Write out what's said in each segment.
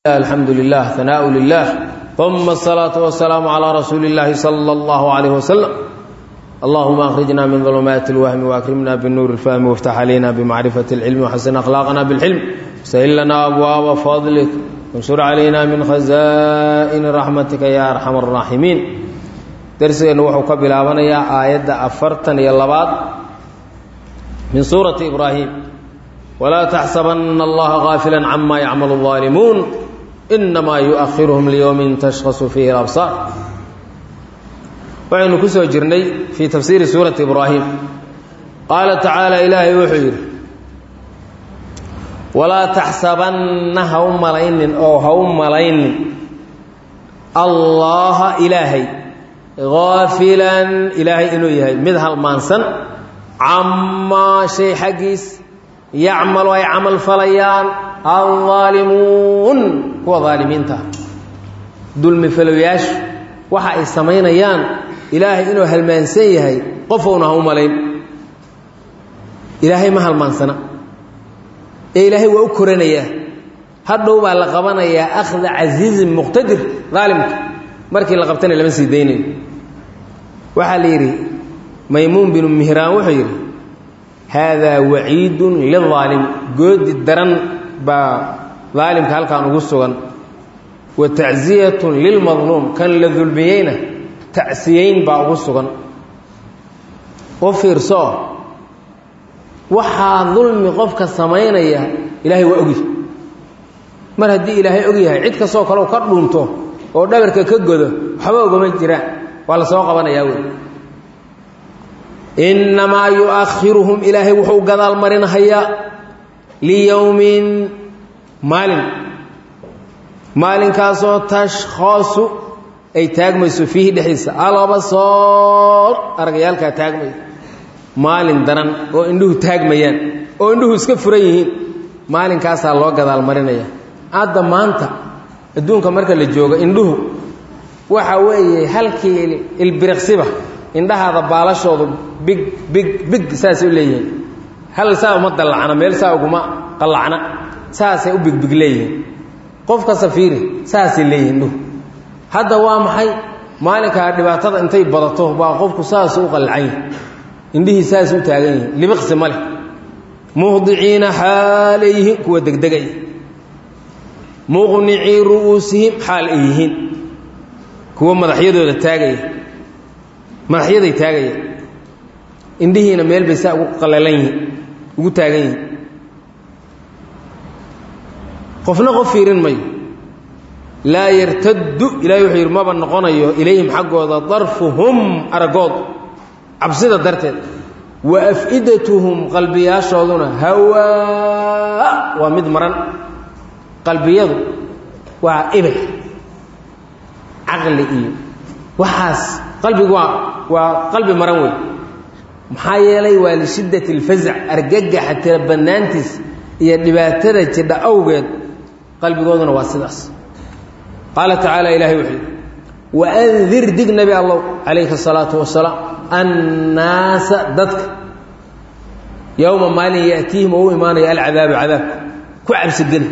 الحمد لله ثناء لله ثم الصلاة والسلام على رسول الله صلى الله عليه وسلم اللهم أخرجنا من ظلمات الوهم وأكرمنا بالنور الفهم وافتح علينا بمعرفة العلم وحسن أخلاقنا بالحلم سهل لنا أبواب فضلك وانشر علينا من خزائن رحمتك يا أرحم الراحمين درسنا وحو قبل آية آية أفرتن يلبات من سورة إبراهيم ولا تحسبن الله غافلا عما يعمل الظالمون إنما يؤخرهم ليوم تشخص فيه الأبصار وعين كسو جرني في تفسير سورة إبراهيم قال تعالى إلهي وحير ولا تحسبن هم ملين أو هم ملين الله إلهي غافلا إلهي إنه يهي مذهل مانسن عما شيء حقيس يعمل أي عمل فليان الظالمون kuwa aalimiinta dulmi falowyaashu waxa ay samaynayaan ilaahay inuu halmaansan yahay qofouna ha u malayn ilaahay ma halmaansana ee ilaahay waa u koranayaa hadhow baa la qabanayaa akhda casiizin muqtadir daalimka markii la qabtana lama sii daynayo waxaa la yidhi maymuun binu mihraan wuxuu yidhi haadaa waciidun liaalimi goodi daran baa daalimka halkaan ugu sugan wa tacsiyatun lilmadluum kan la dulmiyeyna tacsiyeyn baa ugu sugan u fiirso waxaa dulmi qofka samaynaya ilaahay waa ogyahay mar haddii ilaahay og yahay cid kastoo kaleo ka dhuunto oo dhabarka ka godo waxba ogama jiraan waa la soo qabanayaa wey innamaa yu'akhiruhum ilaahay wuxuu gadaal marinhayaa liyowmin maalin maalinkaasoo tashkhaasu ay taagmayso fiihi dhexdiisa alabasoor aragayaalkaa taagmaya maalin daran oo indhuhu taagmayaan oo indhuhu iska furan yihiin maalinkaasaa loo gadaal marinaya hadda maanta adduunka marka la joogo indhuhu waxa weeye halkii ilbiriqsiba indhahaada baalashoodu big big big saasay u leeyihiin hal saa uma dallacna meel saa uguma qallacna saasay u bigbig leeyihiin qofka safiiri saasay leeyihin indhuhu hadda waa maxay maalinkaa dhibaatada intay badato baa qofku saasu u qallacan yahi indhihii saas u taagan yihiin libiqsi ma leh muhdiciina xaalay yihiin kuwa degdegay muqnicii ru'uusihim xaal ay yihiin kuwa madaxyadooda taagaya madaxyaday taagaya indhihiina meel bay saa ugu qallalan yihiin ugu taagan yihiin qofna qof fiirin mayo laa yartaddu ilahay wuxuu yidhi maba noqonayo ilayhim xaggooda darfuhum aragood cabsida darteed wa af'idatuhum qalbiyaashooduna hawaa waa mid maran qalbiyadu waa ibir caqli iyo waxaas qalbigu waa waa qalbi maran wey maxaa yeelay waa lishiddati اlfazac argagaxa tira bannaantiis iyo dhibaatada jidha awgeed qalbigooduna waa sidaas qaala tacaala ilahay wuxuu yidhi waandir dig nebi allow calayhi الsalaatu wasalaam annaasa dadka yowma maalin ya'tiihim oo u imaanayo alcadaabu cadaabka ku cabsigeli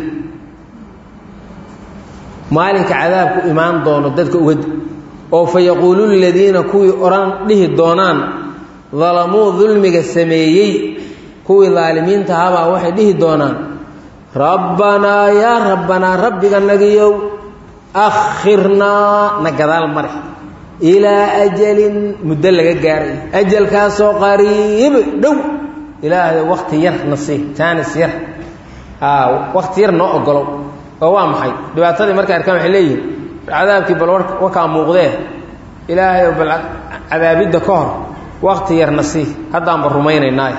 maalinka cadaabku imaan doono dadka ugadi oo fa yaquulu ladiina kuwii odhan dhihi doonaan dalamuu dulmiga sameeyey kuwii daalimiinta ahabaa waxay dhihi doonaan rabbanaa yaa rabbanaa rabbiga nagiyow akhirnaa na gadaal mare ilaa ajalin muddo laga gaaray ajalkaasoo qariib dhow ilaahay wakti yar na sii jaanis yar wakti yar noo ogolow oo waa maxay dhibaatadii markay arkaan waxay leeyihin cadaabkii bal wakaa muuqdee ilaahay bal cadaabidda ka hor wakti yar na sii haddaanba rumaynaynaaye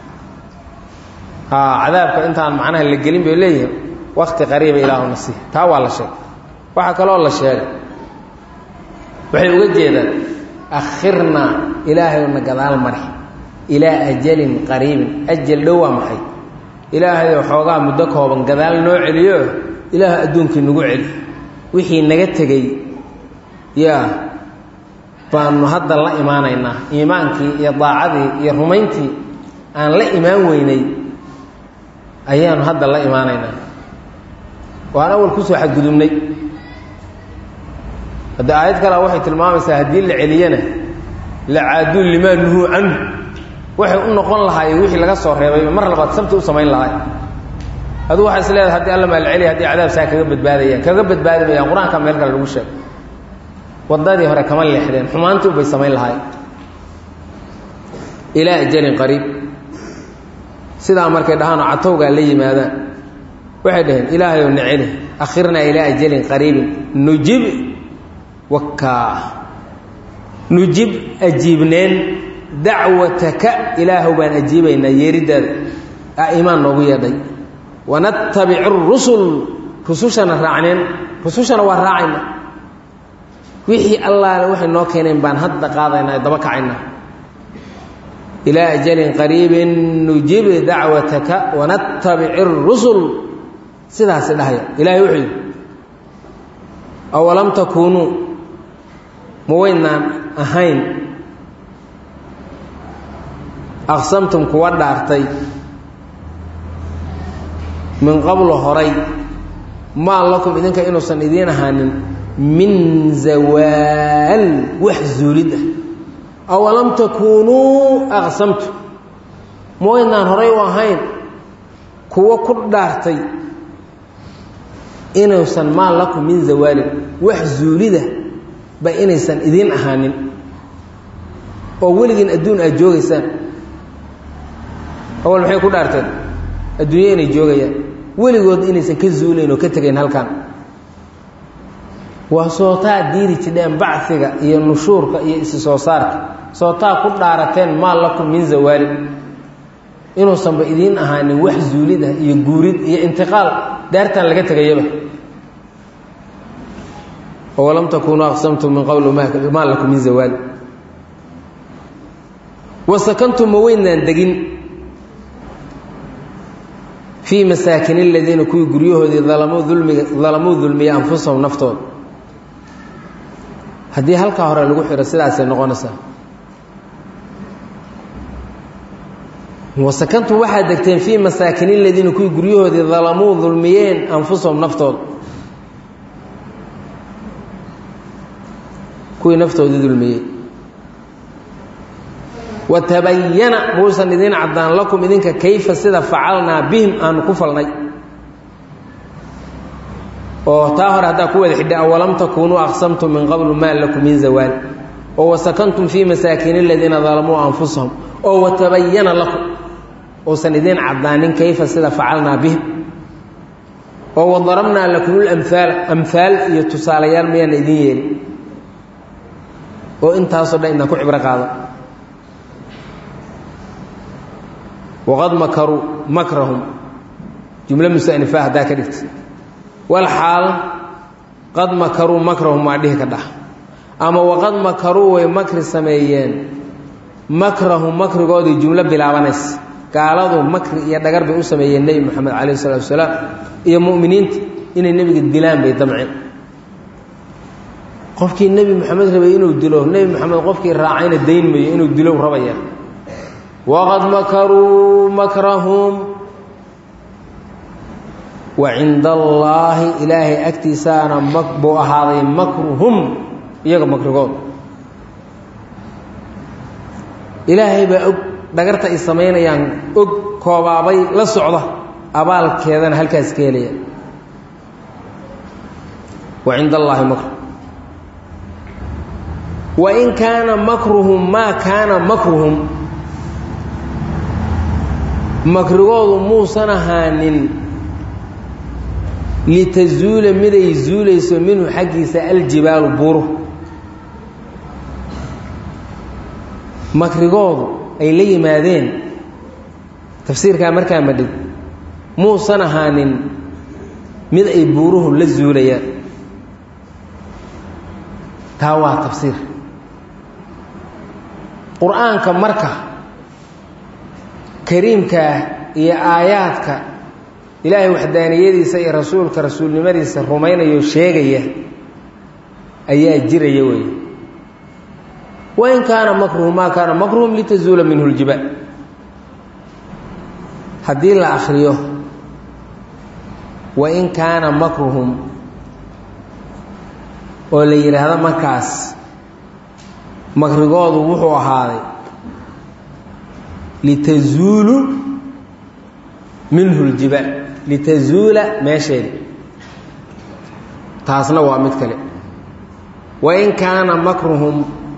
cadaabka intaan macnaha la gelin bay leeyihin wakti qariiba ilaahu na sii taa waa la sheegay waxaa kaloo la sheegay waxay uga jeedaan akhirnaa ilaahay na gadaal mari ilaa ajalin qariibin ajal dhow waa maxay ilaahayoo xoogaa muddo kooban gadaal noo celiyo ilaah adduunkii nagu celi wixii naga tegey yaa baanu hadda la imaanaynaa iimaankii iyo daacadii iyo rumayntii aan la imaan weynay ayaanu hadda la imaanaynaa waan awal kusoo xadgudubnay hadda aayad kalea waxay tilmaamaysaa haddii la celiyana la caaduu limaa nuhuu canhu waxay u noqon lahaayeen wixii laga soo reebay mar labaad sabti u samayn lahaay aduu waxaa is leedahay haddii alla maal celiya haddii cadaab saa kaga badbaadayaan kaga badbaadi mayaan qur-aanka meel kale lagu sheego waddadii hore kama leexdeen xumaantii ubay samayn lahaay ilaa ajalin qariib sidaa markay dhahaanoo catowgaa la yimaadaan waxay dhaheen ilaahayow na celi akhirnaa ilaa ajalin qariibin nujib wakaa nujib ajiibneen dacwataka ilaahow baan ajiibaynaa yeeriddaada a imaan noogu yeedhay wanattabic rusul rusushana raacneen rusushana waa raacayna wixii allaale waxay noo keeneen baan hadda qaadaynaa daba kacaynaa ilaa ajalin qariibin nujib dacwataka wanattabic rusul sidaasi dhahaya ilahay wuxuu yidhi awalam takuunuu ma waynaan ahayn aqsamtum kuwa dhaartay min qablo horay maa lakum idinka inuusan idiin ahaanin min zawaal wax zuulid ah awalam takuunuu aqsamtu ma waynaan horay u ahayn kuwo ku dhaartay inuusan maa lakum min zawaalin wax zuulida ba inaysan idiin ahaanin oo weligiin adduun aad joogaysaan awal maxay ku dhaarteen adduunye inay joogayaan weligood inaysan ka zuulayn oo ka tegayn halkan waa sootaa diiri jidheen baciga iyo nushuurka iyo isi soo saarka sootaa ku dhaarateen maa lakum min zawaalin inuusanba idiin ahaanin wax zuulid ah iyo guurid iyo intiqaal daartan laga tegayaba walam takunuu aqsamtum min qabl maa lakum min zawaal wasakantum ma weynaan degin fii masaakin aladiina kuwii guryahoodii dalamuu dulmiga dalamuu dulmiya anfusahum naftooda haddii halkaa hore lagu xiro sidaasay noqonaysaa wasakantum waxaad degteen fii masaakin aladiina kuwii guryahoodii dalamuu dulmiyeen anfusahum naftooda kuwii naftoodii dulmiyey watabayana muusan idiin caddaan lakum idinka kayfa sida facalnaa bihim aanu ku falnay oo taa hore haddaa ku wada xidha awalam takuunuu aqsamtum min qablu maa lakum min zawaal oo wasakantum fii masaakiin aladiina dalamuu anfusahum oo watabayana lakum uusan idiin caddaanin kayfa sida facalnaa bihim oo wadarabnaa lakum lamhaal amhaal iyo tusaalayaal mayaana idiin yeelin oo intaasoo dhan idaan ku cibro qaado waqad makaruu makrahum jumlo musanifa haddaa ka dhigta walxaal qad makaruu makrahum waa dhihi ka dhah ama waqad makaruu way makri sameeyeen makrahum makrigoodii jumlo bilaabanaysa gaaladu makri iyo dhagar bay u sameeyeen nebi moxamed calayh isalaatu wasalaam iyo mu'miniinta inay nebiga dilaan bay damceen qofkii nebi moxamed rabay inuu dilo nebi moxamed qofkii raacayna dayn mayo inuu dilo rabaya waqad makaruu makrahum wa cinda allaahi ilaahay agtiisaana mak buu ahaaday makruhum iyaga makrigood ilaahay baa og dhagarta ay samaynayaan og koobaabay la socda abaalkeedana halkaas ka helaya wa cinda allaahi makru wain kaana makruhum maa kaana makruhum makrigoodu muusan ahaanin litazuula miday zuulayso minhu xaggiisa aljibaalu buuru makrigoodu ay la yimaadeen tafsiirkaa markaa madhig muusan ahaanin mid ay buuruhu la zuulayaan taa waa tafsiir qur-aanka marka kariimkaa iyo aayaadka ilaahay waxdaaniyadiisa iyo rasuulka rasuulnimadiisa rumaynayo sheegaya ayaa jiraya wey wain kaana makruhum maa kaana makruhum litazuula minhu ljibaal haddii la akriyo wain kaana makruhum oo la yidhaahdo markaas makrigoodu wuxuu ahaaday litazuulu minhu ljibaal litazuula meesheeda taasna waa mid kale wain kaana makruhum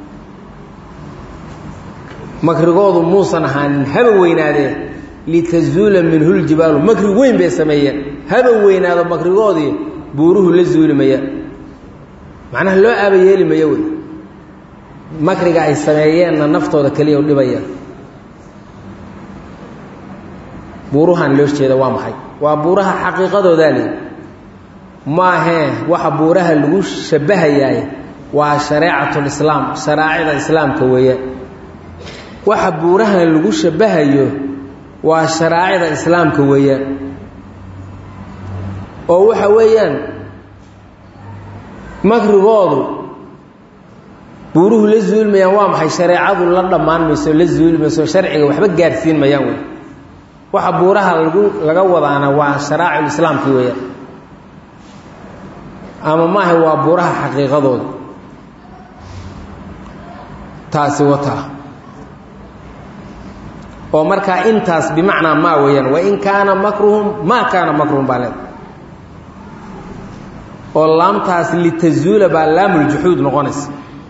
makrigoodu muusan ahaanin haba weynaadee litazuula minhu ljibaalu makri weyn bay sameeyeen haba weynaado makrigoodii buuruhu la zuuli mayaan macnaha loo aaba yeeli mayo wey makriga ay sameeyeenna naftooda keliya u dhibayaan buuruhan loo jeeda waa maxay waa buuraha xaqiiqadoodaa leey maahee waxa buuraha lagu shabahayaay waa shareecatulislaam sharaacida islaamka weeyaan waxa buurahan lagu shabahayo waa sharaacida islaamka weeyaan oo waxa weeyaan makrigoodu buuruhu la zuulmayaan waa maxay shareecadu la dhammaan mayso la zuuli mayso sharciga waxba gaadhsiin mayaan wey waxa buuraha lagu laga wadaana waa sharaaciulislaamki weeyaan ama maaha waa buuraha xaqiiqadooda taasi wataa oo markaa intaas bimacnaa maa weeyaan wain kaana makruhum maa kaana makruhum baa leeda oo laamtaas litazuula baa laamuljuxuud noqonaysa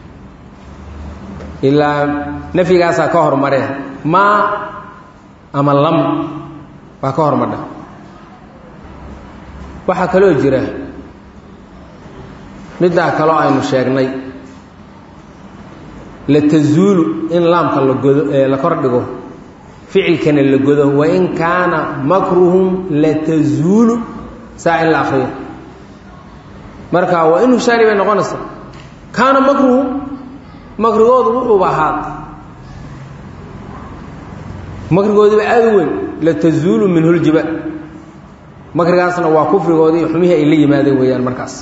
ilaa nafyigaasaa ka hormaree maa ama lam baa ka hormadha waxaa kaloo jira middaa kaloo aynu sheegnay latazuulu in laamka la godo la kor dhigo ficilkana la godo wain kaana makruhum latazuulu saa in la akriyo marka waa in hushaari bay noqonaysaa kaana makruhum makrigoodu wuxuuba ahaad makrigoodiiba aada u weyn latazuulu minhu ljibaal makrigaasna waa kufrigoodii iyo xumihii ay la yimaadeen weeyaan markaas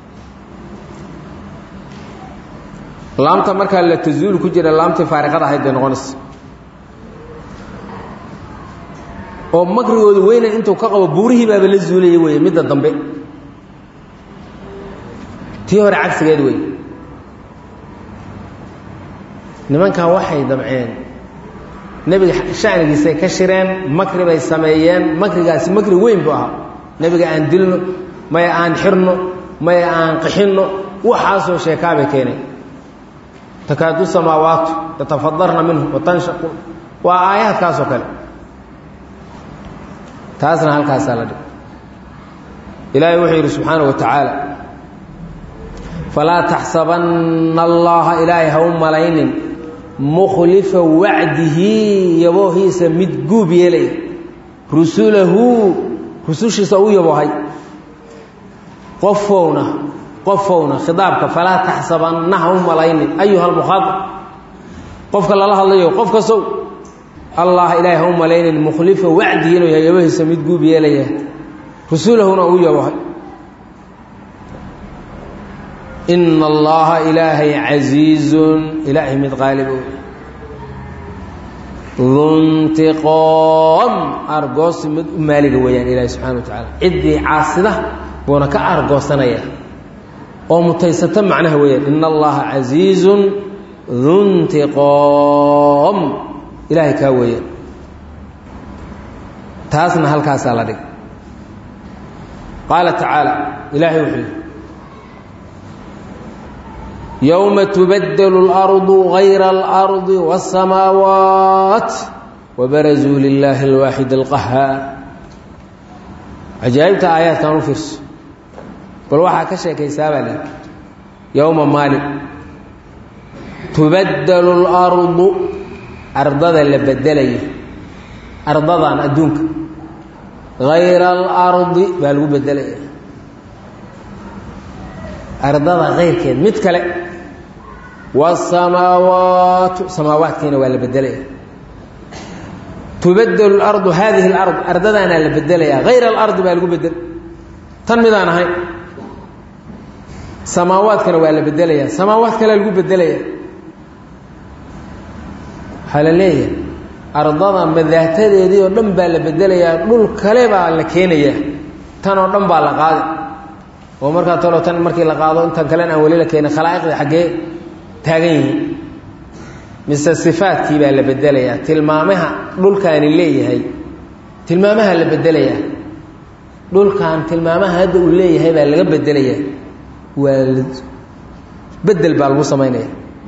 laamta markaa latazuulu ku jira laamtii faariqada ahayd bay noqonaysa oo makrigoodu weynan intuu ka qabo buurihii baaba la zuulaya weeye midda dambe tii hore cagsigeed wey nimankan waxay damceen nebiga shanigiisay ka shireen makri bay sameeyeen makrigaasi makri weyn buu ahaa nebiga aan dilno maya aan xirno maya aan qixinno waxaasoo sheekaabay keenay takaadu samaawaatu yatafadarna minhu watanshaqu waa aayaadkaasoo kale taasna halkaasaa la dhig ilaahay wuxuu yidhi subxaana wa tacaala falaa taxsabanna allaha ilaahay ha u malaynin mukhlifa wacdihi yaboohiisa mid guub yeelaya rusulahu rusushiisa u yaboohay qofowna qofowna khidaabka falaa taxsabanna ha u malaynin ayuha almukhaadab qofka lala hadlayo qof kasow allah ilaahay ha u malaynin mukhlifa wacdihi inuu yahay yaboohiisa mid guub yeelaya rusulahuna u yaboohay ina allaha ilaahay casiizun ilaahay mid qaalibo duntiqoom argoosi mid u maaliga weeyaan ilaahay subxana wa tacaala ciddii caasida buuna ka argoosanaya oo mutaysata macnaha weeyaan ina allaha casiizun duntiqoom ilaahay kaa weeyaan taasna halkaasaa la dhig qaala tacaala ilaahay wuxuu yidhi yowma tubadelu اlardu gayra اlardi wالsamaawaat wabarazuu lilaahi اlwaaxid اlqahaar cajaa'ibta aayaadkan u fiirso bal waxaa ka sheekaysaa baa lihi yowma maalin tubadelu اlardu ardada la bedelaya ardadan adduunka gayra alardi baa lagu bedelaya ardada kayrkeed mid kale wasamaawaatu samaawaadkiina waa la bedelaya tubadelu اlardu hadihi اlard ardadaanaa la bedelaya hayra alardi baa lagu bedel tan midaan ahayn samaawaadkana waa la bedelaya samaawaad kalea lagu bedelaya waxaa la leeyahay ardada madaahtadeedii oo dhan baa la bedelayaa dhul kale baa la keenayaa tan oo dhan baa la qaadi oo markaa talo tan markii la qaado intan kalena aan weli la keenin khalaa'iqdii xaggee taagan yihiin mise sifaadkii baa la bedelayaa tilmaamaha dhulkaani leeyahay tilmaamaha la bedelayaa dhulkan tilmaamaha hadda uu leeyahay baa laga bedelayaa waa bedel baa lagu samaynaya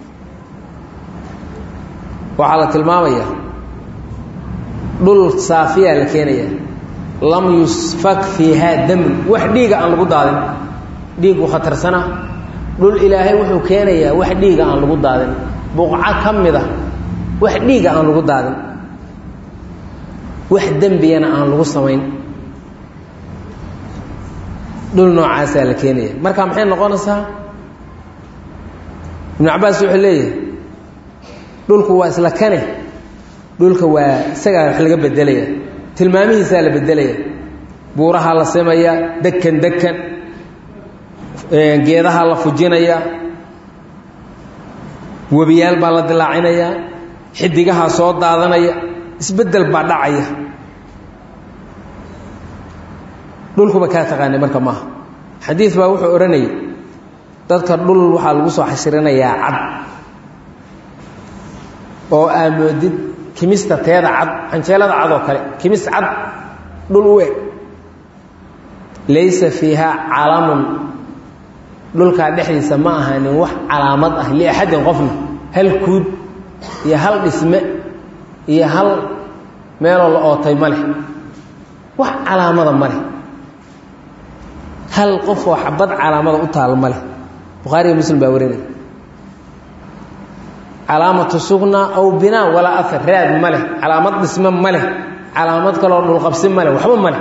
waxaa la tilmaamayaa dhul saafiyaa la keenaya lam yusfak fiihaa damun wax dhiiga aan lagu daadin dhiigu khatarsana dhul ilaahay wuxuu keenayaa wax dhiiga aan lagu daadin buqco ka mid a wax dhiiga aan lagu daadin wax dembiyana aan lagu samayn dhul noocaasaa la keenaya marka maxay noqonaysaa ibnu cabaas wuxuu leeyahay dhulku waa isla kane dhulka waa isagaa wax laga bedelaya tilmaamihiisaa la bedelaya buurahaa la simaya dekan dekan geedahaa la fujinaya webiyaal baa la dilaacinaya xidigahaa soo daadanaya isbedel baa dhacaya dhulkuba kaa taqaanay marka maaha xadiid baa wuxuu odhanayay dadka dhul waxaa lagu soo xashirinayaa cad oo aa moodid kimista teeda cad canjeelada cad oo kale kimis cad dhul u eg laysa fiihaa calamun dhulkaa dhexdiisa ma ahaanin wax calaamad ah liaxadin qofna hal kuud iyo hal dhisme iyo hal meeloo la ootay ma leh wax calaamada ma leh hal qof oo xabad calaamada u taal ma leh bukhaariga muslim baa warinaya calaamatu sugna aw binaa walaa afar raad ma leh calaamad dhisme ma leh calaamad kaloo dhulqabsi ma leh waxba ma leh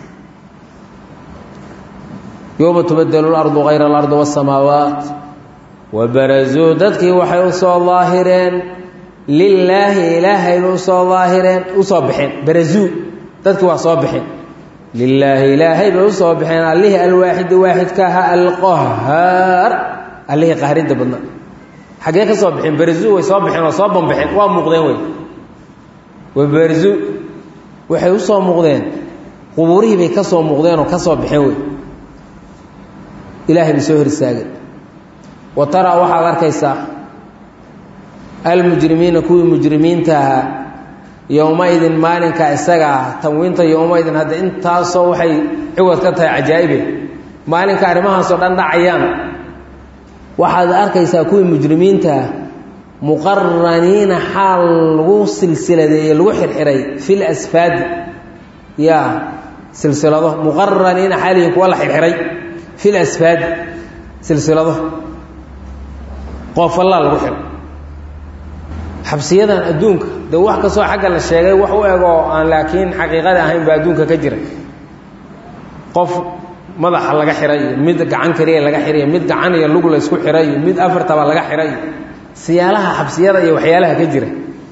yowma tubadelu lardu hayra alardi wasamaawaat wabarazuu dadkii waxay u soo daahireen lilaahi ilaahayba usoo daahireen usoo baxeen barazuu dadkii waa soo baxeen lilaahi ilaahay bay usoo baxeen allihii alwaaxidi waaxidka ahaa alqahaar allihii qahridda badnaa xaggee ka soo baxeen barazuu way soo baxeen oo soo banbaxeen waa muuqdeen wey wabarazuu waxay usoo muuqdeen qubuurihii bay ka soo muuqdeen oo ka soo baxeen wey ilaahay bay soo hor istaageen wa taraa waxaad arkaysaa almujrimiina kuwii mujrimiinta ahaa yowmaidin maalinka isaga ah tanwiinta yowmaidin hadda intaasoo waxay ciwad ka tahay cajaa'ibe maalinka arrimahaasoo dhan dhacayaan waxaad arkaysaa kuwii mujrimiinta ah muqaraniina xaal lagu silsiladeeye lagu xirxiray fil asfaadi ya silsilado muqaraniina xaalihin kuwa la xirxiray fil asfaadi silsilado qoofallaa lagu xiray xabsiyadan adduunka de wax kastoo xagga la sheegay wax u eg oo aan laakiin xaqiiqada ahayn baa adduunka ka jira qof madaxa laga xiray iyo mid gacan keliya laga xiray mid gacan iyo lug la isku xiray iyo mid afartaba laga xiray siyaalaha xabsiyada iyo waxyaalaha ka jira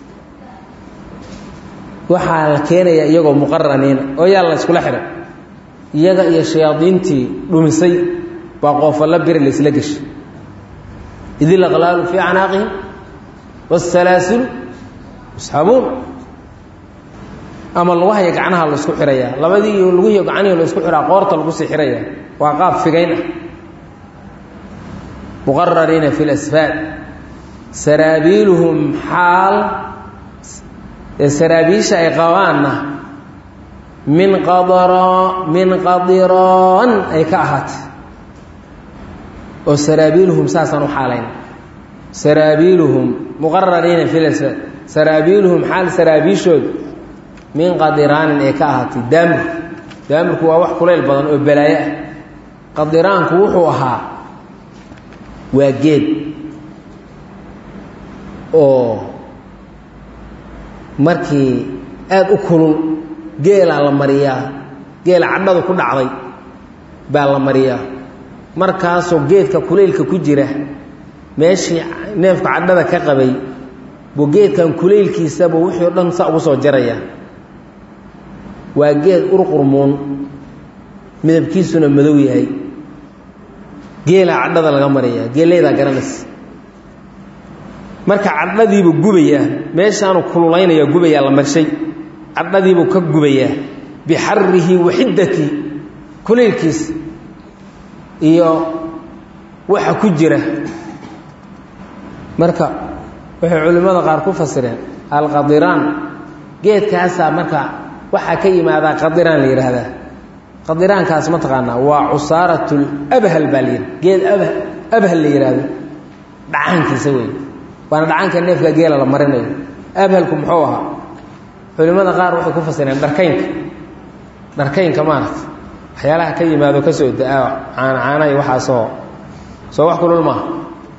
waxaa la keenaya iyagoo muqaraniina oo yaa la iskula xiray iyaga iyo shayaadiintii dhumisay baa qoofalla biri la isla geshay idil aqlaalu fii canaaqihim wاsalaasilu yusxabuun ama lugahayo gacnaha la isku xirayaa labadii iyo lugihiyo gacnihi la isku xiraa qoorta lagu sii xiraya waa qaab figayn ah muqarariina fi lasfaad saraabiiluhum xaal saraabiisha ay qabaanna min qadra min qadiraan ay ka ahaatay oo saraabiiluhum saasaan u xaalayn saraabiiluhum muqarariina fi lasfaad saraabiiluhum xaal saraabiishooda min qadiraanin ay ka ahaatay daamir daamirku waa wax kulayl badan oo balaayo ah qadiraanku wuxuu ahaa waa geed oo markii aada u kulul geelaa la mariyaa geela cadhadu ku dhacday baa la mariyaa markaasoo geedka kulaylka ku jira meeshii neefka cadhada ka qabay buu geedkan kulaylkiisaba wixii o dhan sa ugu soo jaraya waa geed urqurmuun midabkiisuna madow yahay geelaa cadhada laga mariyaa geelaydaa garanaysa marka cadhadiibuu gubayaa meeshaanu kululaynaya gubayaa la marshay cadhadiibuu ka gubayaa bixarihi wa xiddatii kulaylkiisa iyo waxa ku jira marka waxay culimmada qaar ku fasireen alqadiraan geedkaasaa marka waxaa ka yimaadaa qadiraan la yidhaahdaa qadiraankaas ma taqaanaa waa cusaaratul abhal baa la yidhi geed abh abhal la yidhaahdo dhacaankiisa wey waana dhacaanka neefka geela la marinayo abhalku muxuu ahaa culimmada qaar waxay ku fasireen dharkaynka dharkaynka maaragta waxyaalaha ka yimaado ka soo da-a caana caana iyo waxaasoo soo wax kulul maaha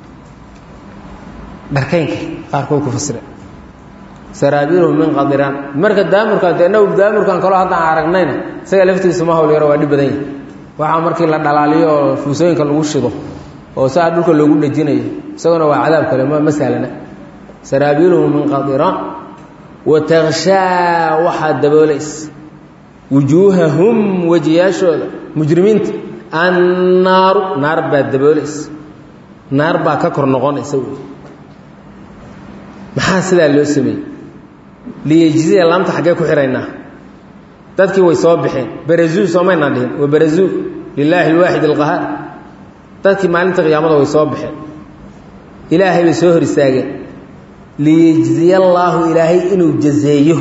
dharkaynka qaarkood ku fasireen saraabiilhum min qadiraan marka daamurkan dee naw daamurkan kaloo haddaan aragnayna isaga laftiisa ma hawl yaro waa dhib badan yahi waxaa markii la dhalaaliyo oo fuusooyinka lagu shido oo saa dhulka loogu dhejinayo isaguna waa cadaab kale ma ma sahlana saraabiilhum min qadiraan wa takshaa waxaa daboolaysa wujuuhahum wejiyaashooda mujrimiinta annaaru naar baa daboolaysa naar baa ka kor noqonaysa wey maxaa sidaa loo sameeyey liyejziya laamta xaggee ku xidhaynaa dadkii way soo baxeen berazuu soomaynaan dhihin wa berazuu lilaahi alwaaxid alqahaar dadkii maalinta qiyaamada way soo baxeen ilaahay bay soo hor istaageen liyejziya allaahu ilaahay inuu jazeeyo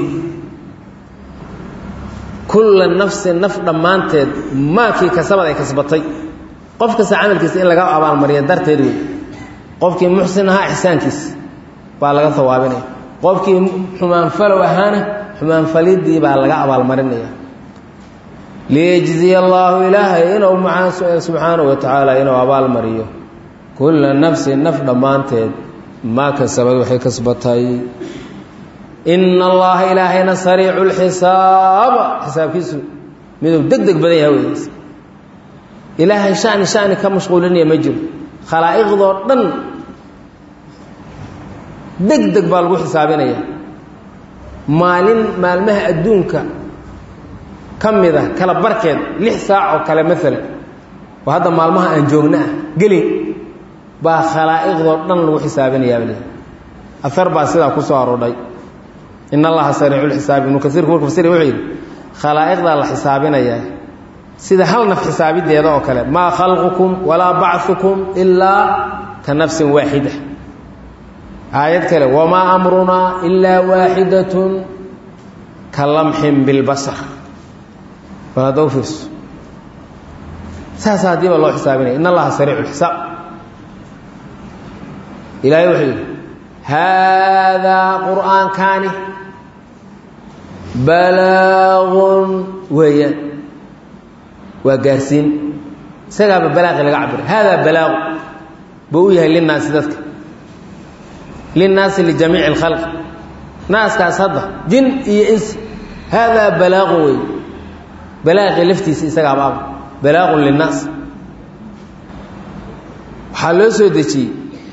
kulla nafsin naf dhammaanteed maakii kasabad ay kasbatay qof kasta camalkiisa in laga abaalmariya darteed wey qofkii muxsin ahaa ixsaankiisa baa laga hawaabinaya qofkii xumaanfalow ahaana xumaanfalidii baa laga abaalmarinaya liyejziya allaahu ilaahay inuu subxaanahu wa tacaala inuu abaalmariyo kulla nafsin naf dhammaanteed maa kasabad waxay kasbatay ina allaha ilaahayna sariicu lxisaaba xisaabkiisu miduu deg deg badan yaha wey ilaahay shani shani ka mashquulinaya ma jiro khalaa'iqdoo dhan deg deg baa lagu xisaabinaya maalin maalmaha adduunka ka mid a kala barkeed lix saac oo kale maalan oo hadda maalmaha aan joogna ah gelin baa khalaa'iqdoo dhan lagu xisaabinayaa afar baa sidaa ku soo aroodhay in allaha sariicu lxisaabi ibnu kasiirku marku fasiri wuxuu yidhi khalaa'iqdaa la xisaabinayaa sida hal naf xisaabideeda oo kale maa khalqukum walaa bachukum ilaa ka nafsin waaxida aayad kale wamaa amrunaa ilaa waaxidatun ka lamxin bilbasar bal hadda u fiirso saasa haddii baa loo xisaabinaya in allaha sariicu lxisaab ilaahay wuxuu yidhi haadaa qur'aankaani balaagun weeyaan waa gaarsiin isagaaba balaaqi laga cabira haadaa balaagu buu u yahay linnaasi dadka linnaasi lijamiici اlkhalqi naaskaas hadda jin iyo insi haadaa balaagun wey balaaqi laftiisa isagaaba aba balaagun linnaas waxaa loo soo dejiyey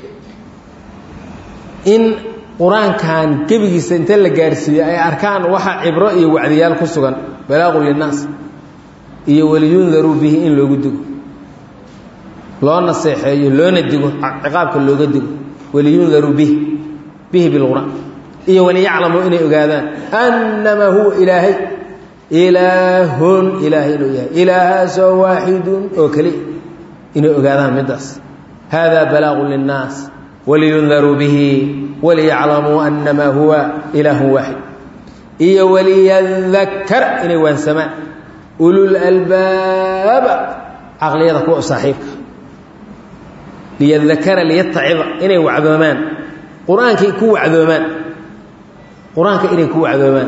in qur-aankan gebigiisa inta la gaarsiiyo ay arkaan waxa cibro iyo wacdiyaal ku sugan balaaqun linnaas iyo waliyundaruu bihi in loogu digo loo naseexeeyo loona digo ciqaabka looga digo waliyundaruu bihi bihi bilqur'aan iyo waliyaclamuu inay ogaadaan annamaa huwa ilaahay ilaahun ilaahay inuu yahay ilaahaasoo waaxidun oo keliya inay ogaadaan middaas haadaa balaaqun linnaas waliyundaruu bihi waliyaclamuu annamaa huwa ilaahun waaxid iyo waliyadakar inay waansamaan ulul albaaba caqliyada kuwa saaxiibka liyadakara liyatacida inay wacdoomaan qur-aankay ku wacdoomaan qur-aanka inay ku wacdoomaan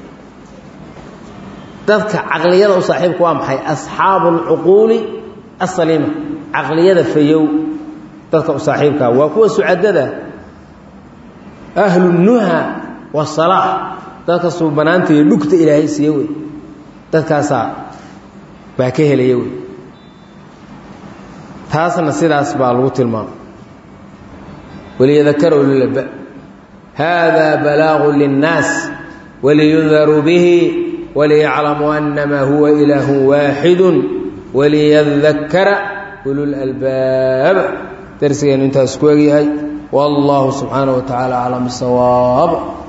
dadka caqliyada u saaxiibka waa maxay asxaabu alcuquuli asaliima caqliyada fayow dadka u saaxiibkaa waa kuwa sucadada ahlunuha wasalaax dadka suubanaanta iyo dhugta ilaahay siiye wey dadkaasaa baa ka helaya wey taasna sidaas baa lagu tilmaamay waliyadakara ululaba haadaa balaagu linnaas waliyundaruu bihi waliyaclamuu annamaa huwa ilaahu waaxidu waliyadakara ululalbaab darsigeenu intaas ku egyahay wallahu subxaanaه wa tacaala aclam bisawaab